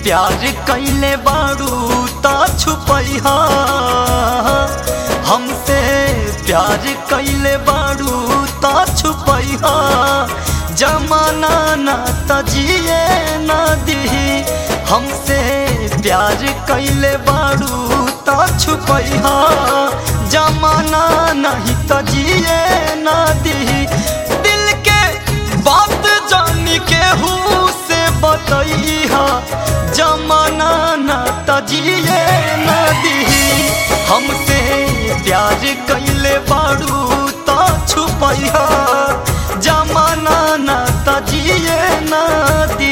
प्यार कैले बारू ता छुपैहा हमसे प्यार कैले बारू ता छुपैहा जमाना ना तजिए ना दी हमसे प्यार कैले बारू ता छुपैहा जमाना नहीं तजिए ना दी दिल के बात जान के हूँ से बतैहा जमाना ना तजिए ना दी हमसे प्यार कैले बारू ता छुपैहा जमाना ना तजिए ना दी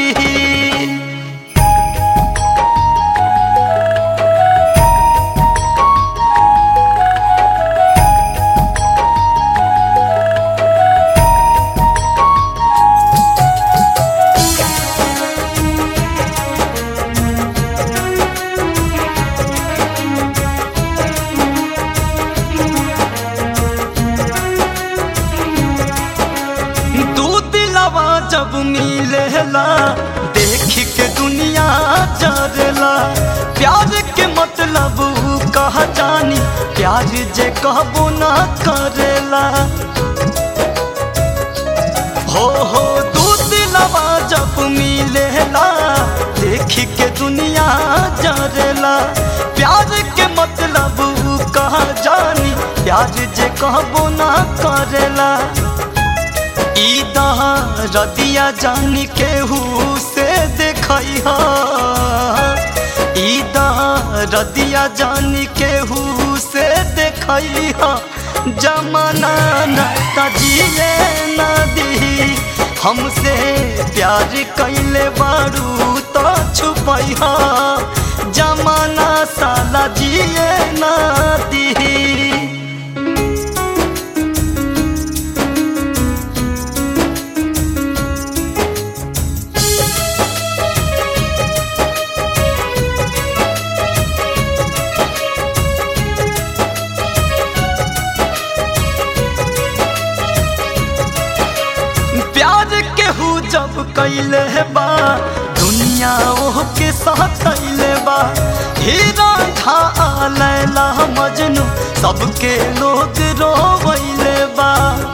दू दिलवा जब मिलेला देख के दुनिया जरेला प्यार के मतलब ऊ कहा जानी प्यार जे कहबो ना करेला हो हो दू दिलवा जब मिलेला देख के दुनिया जरेला प्यार के मतलब ऊ कहा जानी प्यार जे कहबो ना करेला ईदा रदिया जान केहू से देखैहा ईदा रदिया जान केहू से देखैहा जमाना न तजिए न दी हमसे प्यार कैले बारू तो छुपैहा जमाना साला जिए न दी प्यार केहू जब कैले बा दुनिया ओह के साथ कैले बा हीरा था लैला मजनू सबके लोग रोवैले बा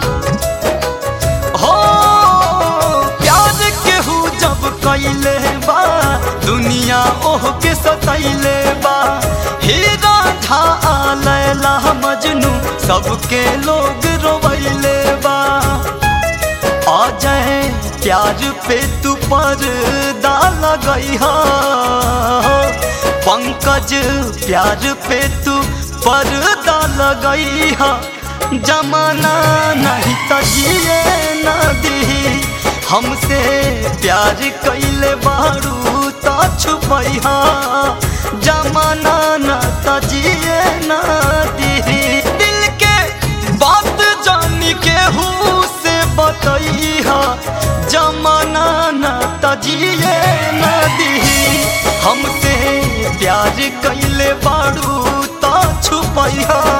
हो प्यार केहू जब कैले बा दुनिया ओह के सतैले बा हीरा था लैला मजनू सबके लोग रोवैले बा आ जाए प्यार पे तू पर्दा लगई पंकज प्यार पे तू पर्दा लगई जमाना नहीं तजिए न दी हमसे प्यार कैले बारू तो छुपैहा जमाना न तजिए न दी दिल के बात जान के हूँ से बतैहा जमाना न तजिए न दी हमसे प्यार कैले बारू तो छुपैहा